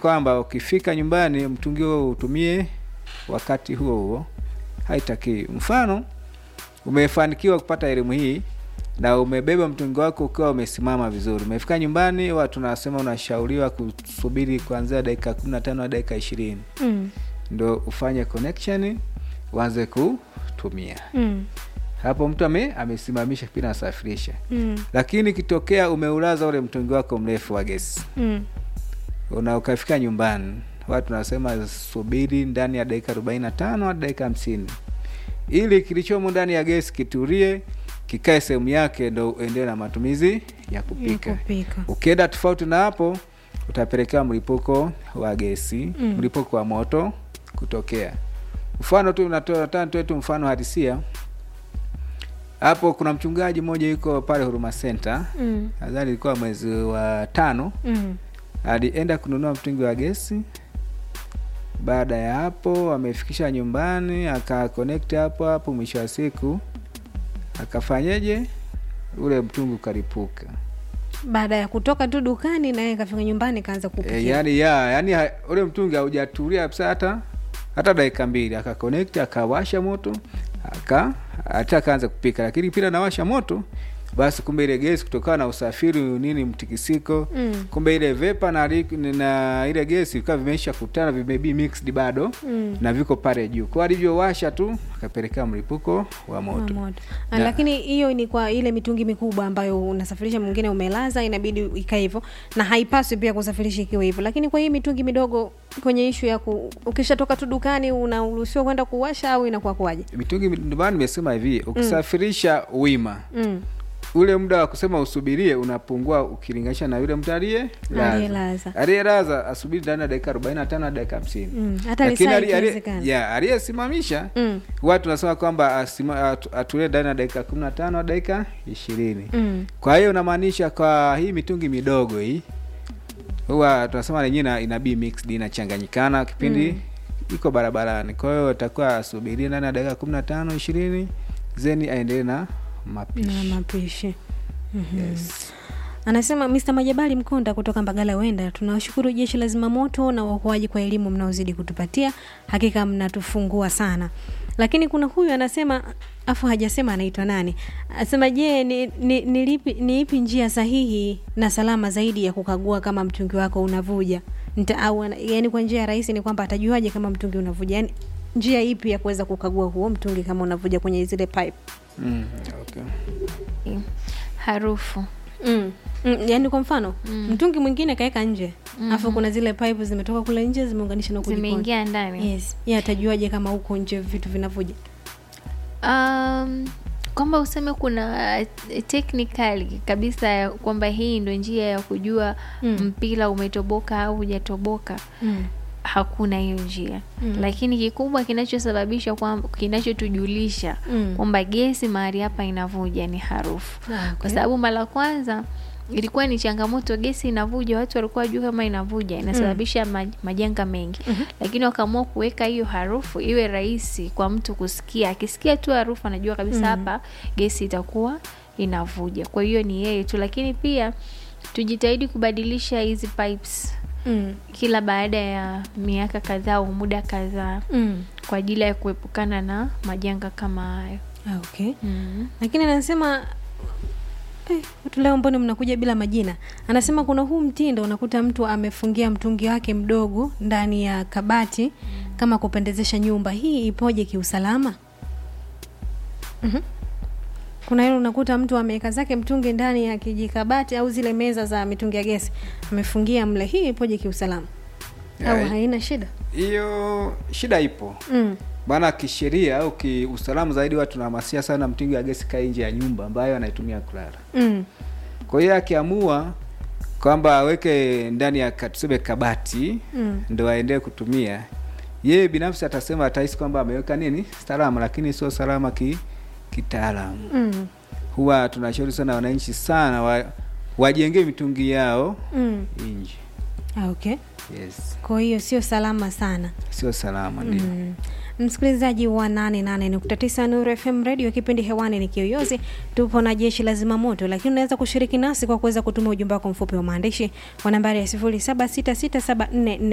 kwamba ukifika nyumbani mtungi huo utumie wakati huo huo, haitakiwi. Mfano, umefanikiwa kupata elimu hii na umebeba mtungi wako ukiwa umesimama vizuri, umefika nyumbani, huwa tunasema unashauriwa kusubiri kuanzia dakika kumi na tano hadi dakika ishirini Mm. ndo ufanye connection uanze kutumia. Mm. Hapo mtu ame, amesimamisha pia nasafirisha, Mm. lakini ikitokea umeulaza ule mtungi wako mrefu wa gesi Mm. una ukafika nyumbani, watu nasema subiri ndani ya dakika arobaini na tano hadi dakika hamsini ili kilichomo ndani ya gesi kitulie, kikae sehemu yake, ndo uendelee na matumizi ya kupika. Ya kupika. Ukienda tofauti na hapo, utapelekea mlipuko wa gesi Mm. mlipuko wa moto kutokea. Mfano tu natoa nataka nitoe tu mfano halisia hapo. Kuna mchungaji mmoja yuko pale Huruma Center, Mm. nadhani ilikuwa mwezi wa tano Mm. alienda kununua mtungi wa gesi. Baada ya hapo, amefikisha nyumbani, aka connect hapo hapo, mwisho wa siku akafanyeje, ule mtungi ukalipuka. Baada ya kutoka tu dukani naye kafika nyumbani kaanza kupikia. E, yani ya yani ha, ule mtungi haujatulia kabisa hata hata dakika mbili, aka connect akawasha moto aka hata akaanza kupika, lakini pila nawasha moto basi, kumbe ile gesi kutokana na usafiri nini mtikisiko Mm. kumbe ile vepa na, li- na ile gesi vikawa vimeisha kutana vimebi mixed bado Mm. na viko pale juu, kwa alivyowasha tu akapelekea mlipuko wa Wa moto. moto. Ah, Na- Lakini hiyo ni kwa ile mitungi mikubwa ambayo unasafirisha, mwingine umelaza, inabidi ikae hivyo, na haipaswi pia kusafirisha ikiwa hivyo. Lakini kwa hii mitungi midogo, kwenye ishu ya ku, ukishatoka tu dukani unaruhusiwa kwenda kuwasha au inakuwa kuwaje? Mitungi, ndio maana nimesema hivi, ukisafirisha wima Mm. ule muda wa kusema usubirie unapungua ukilinganisha na yule mtu aliye Aliyelaza. aliyelaza asubiri ndani ya dakika arobaini na tano hadi dakika hamsini Mm. Hata lakini lisaa ali- ali- ikiwezekana. ya, aliyesimamisha Mm. huwa tunasema kwamba asima- atu- atulie ndani ya dakika kumi na tano hadi dakika ishirini Mm. kwa hiyo unamaanisha kwa hii mitungi midogo hii huwa tunasema lenyewe ina- inabii mixed inachanganyikana kipindi Mm. iko barabarani kwa hiyo atakuwa asubirie ndani ya dakika kumi na tano ishirini zeni aendelee na mapishi na mapishi Mhm. yes. Anasema Mr. Majabali Mkonda kutoka Mbagala Wenda, tunawashukuru jeshi la zimamoto na uokoaji kwa elimu mnaozidi kutupatia, hakika mnatufungua sana. Lakini kuna huyu anasema, afu hajasema anaitwa nani, anasema je, ni, ni, ni, lipi, ni ipi njia sahihi na salama zaidi ya kukagua kama mtungi wako unavuja Nita, au, ana- yani kwa njia rahisi ni kwamba atajuaje kama mtungi unavuja, yani njia ipi ya kuweza kukagua huo mtungi kama unavuja kwenye zile pipe mm, okay. harufu Mm. Mm, yani kwa mfano Mm. mtungi mwingine kaweka nje alafu kuna zile pipe zimetoka kule nje zimeunganisha na huku jikoni. zimeingia ndani yes ye atajuaje kama huko nje vitu vinavuja um, kwamba useme kuna eh, technically kabisa ya kwamba hii ndo njia ya kujua Mm. mpira umetoboka au hujatoboka mm. hakuna hiyo njia Mm. lakini kikubwa kinachosababisha kwamba kinachotujulisha Mm. kwamba gesi mahali hapa inavuja ni harufu Ah, okay. kwa sababu mara kwanza ilikuwa ni changamoto gesi inavuja watu walikuwa wajua kama inavuja inasababisha maj, majanga mengi Mhm. lakini wakaamua kuweka hiyo harufu iwe rahisi kwa mtu kusikia akisikia tu harufu anajua kabisa Mm. hapa gesi itakuwa inavuja kwa hiyo ni yeye tu lakini pia tujitahidi kubadilisha hizi pipes mm. kila baada ya miaka kadhaa au muda kadhaa Mm. kwa ajili ya kuepukana na majanga kama hayo Ah, okay mm. lakini anasema eh, watu leo mbona mnakuja bila majina anasema kuna huu mtindo unakuta mtu amefungia mtungi wake mdogo ndani ya kabati kama kupendezesha nyumba hii ipoje kiusalama Mhm. kuna hilo unakuta mtu ameweka zake mtungi ndani ya kijikabati au zile meza za mitungi ya gesi amefungia mle hii ipoje kiusalama au Ya, haina shida hiyo shida ipo mm. maana kisheria au kiusalama zaidi watu tunahamasisha sana mtungi wa gesi kaa nje ya nyumba ambayo anaitumia kulala Mm. kwa hiyo akiamua kwamba aweke ndani ya ka- tuseme kabati Mm. ndo aendelee kutumia yeye binafsi atasema atahisi kwamba ameweka nini salama lakini sio salama ki kitaalamu Mm. huwa tunashauri sana wananchi sana wa, wajengee mitungi yao Mm. nje Ah, okay yes kwa hiyo sio salama sana sio salama ndio Mm. msikilizaji wa 88.9 Nuru FM radio kipindi hewani ni Kiyoyozi tupo na jeshi la zimamoto lakini unaweza kushiriki nasi kwa kuweza kutuma ujumbe wako mfupi wa maandishi kwa nambari ya 076674